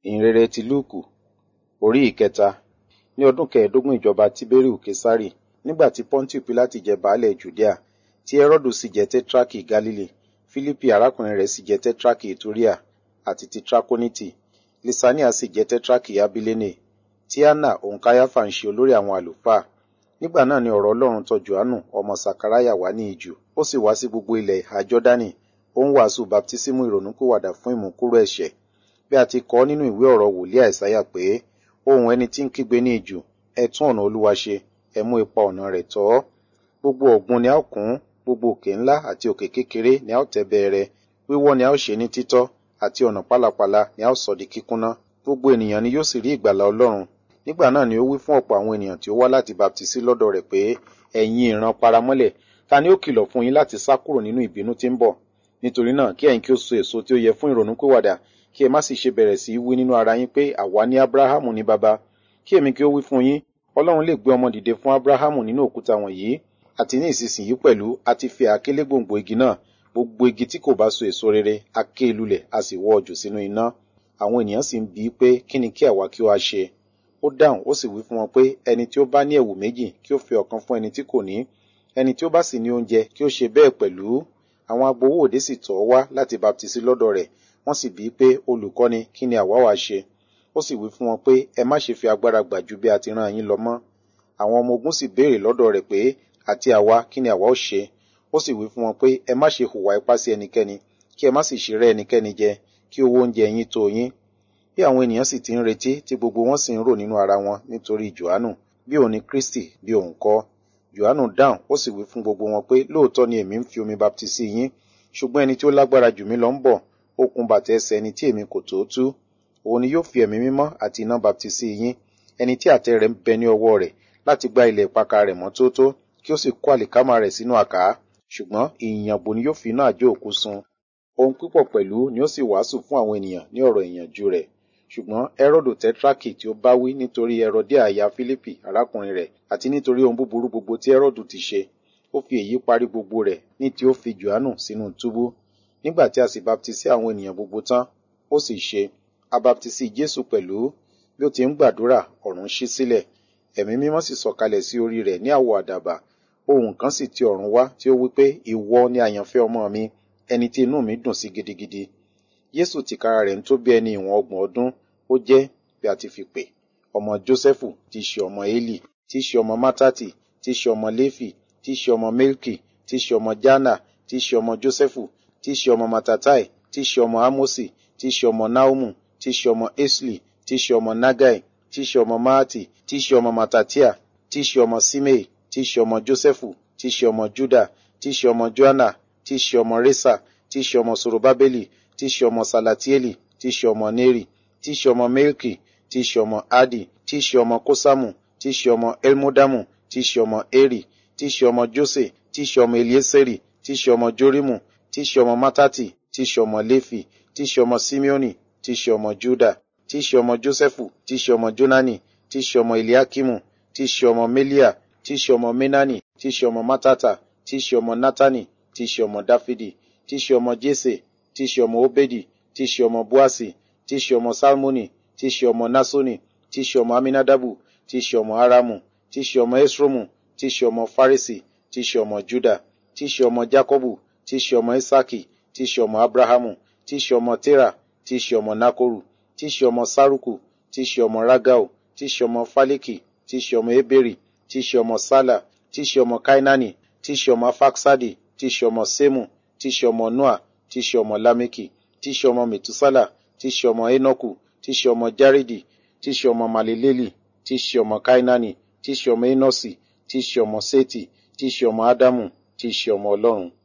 ìhìnrere ti lúùkù orí ìkẹta ní ọdún kẹẹ̀ẹ́dógún ìjọba tíbériù késárì nígbà tí pọ́ńtì pílátì jẹ baálẹ̀ jùdíà tí hẹ́rọ́dù sì jẹ tẹ́trákì gálílì fílípì arákùnrin rẹ̀ sì jẹ tẹ́trákì ìtúríà àti ti trakoniti lisania sì jẹ tẹ́trákì abilene tí anna òun káyáfà ń ṣe olórí àwọn àlùfáà nígbà náà ni ọ̀rọ̀ ọlọ́run tọ̀ johannu ọmọ sakaraya wá ní ijù ó sì wá sí gbogbo ilẹ̀ ìhà jọ́dánì ó ń wàásù baptísímù ìrònúkúwàdà fún ìmúkúrò ẹ̀ṣẹ̀ bí a ti kọ nínú ìwé ọ̀rọ̀ wòlíì àìsáyà pé ohun ẹni tí ń kígbe ní ijù ẹ tún ọ̀nà olúwa ṣe ẹ mú ipa ọ̀nà rẹ̀ tọ́ gbogbo ọ̀gbun ni a ó kún gbogbo òkè ńlá àti òkè kékeré ni a ó tẹ́ bẹẹrẹ wíwọ́ ni a ó ṣe ní títọ́ àti ọ̀nà pálapàla ni a ó sọ di kíkúnná gbogbo ènìyàn ni yóò sì rí ìgbàlà ọlọ́run nígbà náà ni ó wí fún ọ̀pọ̀ àwọn ènìyàn tí ó wá láti baptisi lọ́dọ̀ rẹ̀ pé ẹ̀yin ìran paramọ́lẹ̀ ta ni ó kìlọ̀ fún yín láti sá kúrò nínú ìbínú tí ń bọ̀ nítorí náà kí ẹ̀yin kí ó so èso tí ó yẹ fún ìrònúpìwàdà kí ẹ má sì ṣe bẹ̀rẹ̀ sí í wí nínú ara yín pé àwa ní abrahamu ní baba kí èmi kí ó wí fún yín ọlọ́run lè gbé ọmọ dìde fún abrahamu nínú òkúta wọ̀nyí àti ní ìsinsìnyí pẹ̀lú a ti fi àkélé gbòǹgbò igi náà gbogbo igi tí kò bá so èso rere a ké lulẹ̀ a sì wọ́ jù sínú iná àwọn ènìyàn sì ń bi í pé kí ni kí àwa kí ó wá ṣe ó dáhùn ó sì wí fún wọn pé ẹni tí ó bá ní ẹ̀wù méjì kí ó fi ọ̀kan fún ẹni tí kò ní ẹni tí ó bá sì ní oúnjẹ kí ó ṣe bẹ́ẹ̀ pẹ̀lú àwọn agbowó òde sì tọ̀ ọ́ wá láti baptisi lọ́dọ̀ rẹ̀ wọ́n sì bi í pé olùkọ́ni kí ni àwa wá ṣe ó sì wí fún wọn pé ẹ má ṣe fi agbára gbà ju bí a ti rán yín lọ mọ́ àwọn ọmọ ogun sì béèrè lọ́dọ̀ rẹ̀ pé àti àwa kí ni àwa ó ṣe ó sì wí fún wọn pé ẹ má ṣe hùwà ipá sí ẹnikẹ́ni kí ẹ má sì ṣe rẹ́ ẹnikẹ́ni jẹ kí owó oúnjẹ yín tó yín bí àwọn ènìyàn sì ti ń retí tí gbogbo wọn sì ń rò nínú ara wọn nítorí johannu bí òun ni kristi bí òun kọ́ johannu dáhùn ó sì wí fún gbogbo wọn pé lóòótọ́ ni èmi ń fi omi baptisi yín ṣùgbọ́n ẹni tí ó lágbára jù mí lọ ń bọ̀ okùn bàtà ẹsẹ̀ ẹni tí èmi kò tó tú òun ni yóò fi ẹ̀mí mímọ́ àti iná baptisi yín ẹni tí àtẹ rẹ̀ ń bẹ ní ọwọ́ rẹ̀ láti gbá ilẹ̀ ìpakà rẹ̀ mọ́ tótó kí ó sì kó àlìkámà rẹ̀ sínú àká ṣùgbọ́n ìyìnyànbò ni yóò fi iná àjò òkú sun ohun pípọ̀ pẹ̀lú ni ó sì wàásù fún àwọn ènìyàn ní ọ̀rọ̀ ìyànjú rẹ̀ ṣùgbọ́n ẹrọ́dò tẹ́trákì tí ó bá wí nítorí ẹrọdí àyà fílípì arákùnrin rẹ̀ àti nítorí ohun búburú gbogbo tí ẹrọ́dù ti ṣe ó fi èyí parí gbogbo rẹ̀ ní tí ó fi johannu sínú túbú nígbà tí a sì baptisi àwọn ènìyàn gbogbo tán ó sì ṣe a baptisi jésù pẹ̀lú bí ó ti ń gbàdúrà ọ̀run ṣí sílẹ̀ ẹ̀mí mímọ́ sì sọ̀kalẹ̀ sí orí rẹ̀ ní àwọ̀ àdàbà ohùn kan sì ti ọ̀run wá tí ó wí pé ìwọ ni àyànfẹ́ ọmọ mi ẹni tí inú mi dùn sí gidigidi jésù tìkára rẹ̀ ń tó bí ẹni ìwọ̀n ọgbọ̀n ọdún ó jẹ́ bí a ti fi pè ọmọ jósẹ́fù tí í ṣe ọmọ élì tí í ṣe ọmọ mátátì tí í ṣe ọmọ léfì tí í ṣe ọmọ melki tí í ṣe ọmọ jana tí í ṣe ọmọ jósẹ́fù tí í ṣe ọmọ matatai tí í ṣe ọmọ amosi tí í ṣe ọmọ naumu tí í ṣe ọmọ esli tí í ṣe ọmọ nagai tí í ṣe ọmọ maati tí í ṣe ọmọ matatia tí í ṣe ọmọ simei tí í ṣe ọmọ jósẹ́fù tí í ṣe ọmọ juda tí í ṣe ọmọ joana tí í ṣe ọmọ resa tí í ṣe ọmọ sorobabeli tí í ṣe ọmọ salatieli tí í ṣe ọmọ neri tí í ṣe ọmọ melki tí í ṣe ọmọ adi tí í ṣe ọmọ kosamu tí í ṣe ọmọ elmodamu tí í ṣe ọmọ eri tí í ṣe ọmọ jose tí í ṣe ọmọ elieseri tí í ṣe ọmọ jorimu tí í ṣe ọmọ matati tí í ṣe ọmọ lefi tí í ṣe ọmọ simeoni tí í ṣe ọmọ juda tí í ṣe ọmọ josephu tí í ṣe ọmọ jonani tí í ṣe ọmọ eliakimu tí í ṣe ọmọ melia tí í ṣe ọmọ menani tí í ṣe ọmọ matata tí í ṣe ọmọ natani tí í ṣe ọmọ dáfídì tí í ṣe ọmọ jese tí í ṣe ọmọ obedi tí í ṣe ọmọ buasi tí í ṣe ọmọ salmoni tí í ṣe ọmọ nasoni tí í ṣe ọmọ aminadabu tí í ṣe ọmọ aramu tí í ṣe ọmọ esromu tí í ṣe ọmọ farisi tí í ṣe ọmọ juda tí í ṣe ọmọ jacobu tí í ṣe ọmọ isaki tí í ṣe ọmọ abrahamu tí í ṣe ọmọ tera tí í ṣe ọmọ nakoru tí í ṣe ọmọ saruku tí í ṣe ọmọ ragau tí í ṣe ọmọ faliki tí í ṣe ọmọ eberi tí í ṣe ọmọ sala tí í ṣe ọmọ kainani tí í ṣe ọmọ faksadi tí í ṣe ọmọ semu tí í ṣe ọmọ noa tí í ṣe ọmọ lameki tí í ṣe ọmọ metusala tí í ṣe ọmọ enoku tí í ṣe ọmọ jaridi tí í ṣe ọmọ maleleli tí í ṣe ọmọ kainani tí í ṣe ọmọ enosi tí í ṣe ọmọ seti tí í ṣe ọmọ adamu tí í ṣe ọmọ ọlọ́run